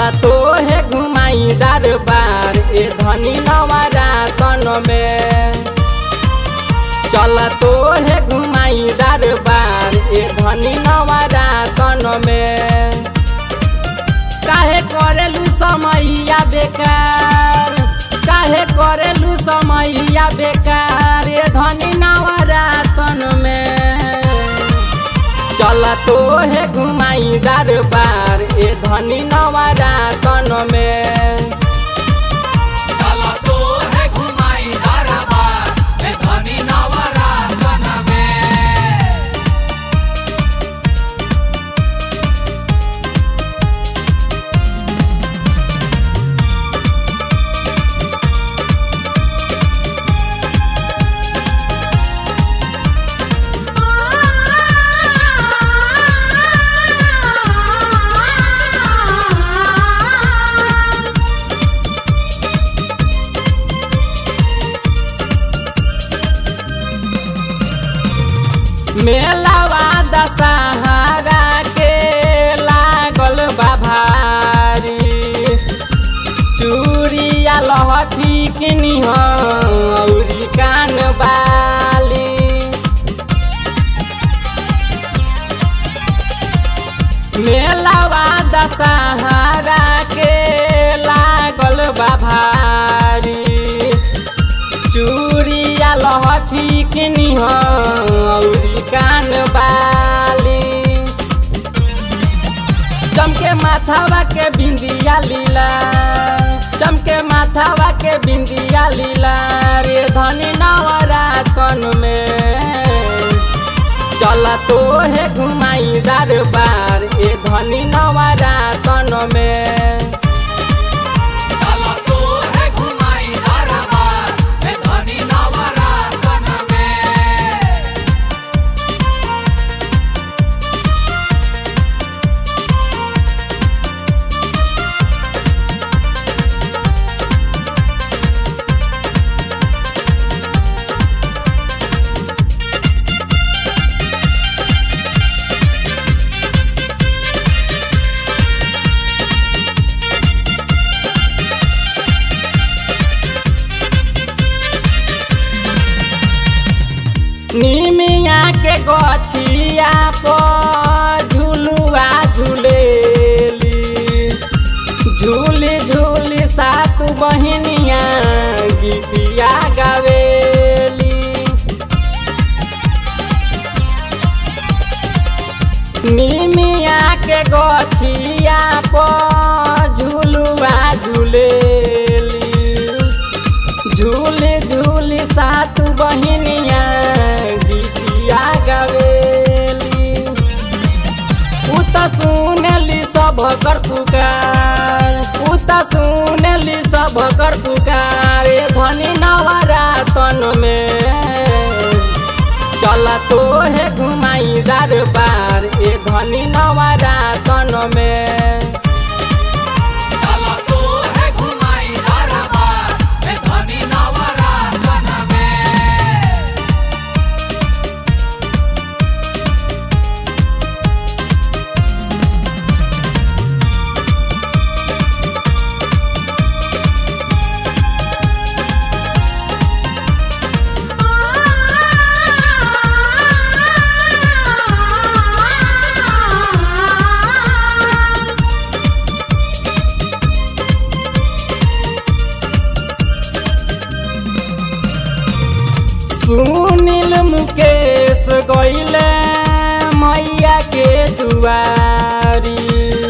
तो है घुमाई दरबार ए धनी नवरातन में चल तो है घुमाई दरबार ए धनी नवरातन में काहे करेलू समैया बेकार काहे करेलू समैया बेकार ए धनी नवरातन में चल तो है घुमाई दरबार ए धनी नवरातन में चला तो है घुमाई दरबार ए धनी नवरातन में मेलावा दशहरा के लागल बा भारी चूड़िया लहठी किनी औरी कान बाली मेलावा दशहरा के लागल बा भारी चूड़िया लहठी किनी औरी कान बाली चमके माथावा के बिंदिया लीला चमके माथावा के बिंदिया लीला रे धनी नवरातन में चल तो है घुमाई दरबार ए धनी नवरातन में चला तो है घुमाई दरबार ए धनी नवरातन में निमिया के गछिया पर झुलुआ झुलेली झूली झूली सात बहिनिया गीतिया गावेली निमिया के गछिया पर झुलुआ झुलेली झूली झूली सात बहिनिया गीतिया गवेली उ त सुनली सब कर पुकार उ त सुनली सब कर पुकार ए धनी नवरातन में चल तो है घुमाई दरबार ए धनी नवरातन में चला तो है घुमाई दरबार ए धनी नवरातन में सुनील मुकेश गईले मैया के दुआरी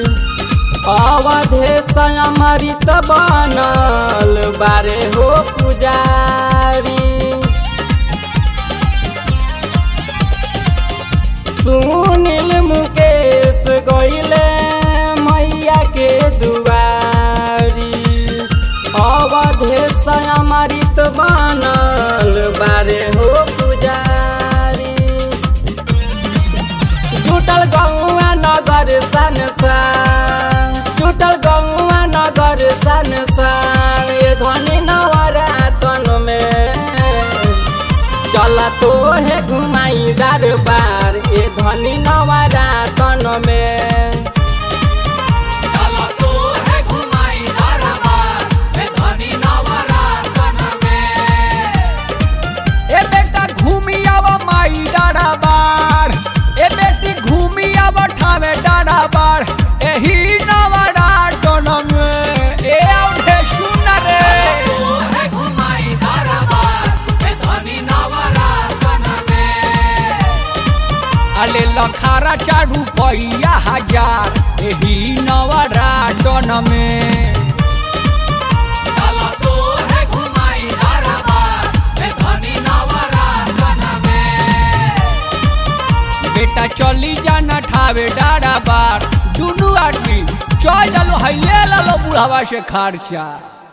अवधेश अमृत बनल बारे हो पुजारी सुनील मुकेश गईले मैया के दुआरी अवधेश अमृत बनल बारे हो पुजारी जुटल गौआ नगर संसार जुटल गौआ नगर संसार ए धनी नवरातन में चल तो है घुमाई दरबार ए धनी नवरातन में चला तो है चाचा रुपया हजार एही नवरातन में चला तो है घुमाई दरबार हे धनी नवरातन में बेटा चली जाना ठावे डारा बार दुनू आदमी चल चलो है ले लो बुढ़ावा से खर्चा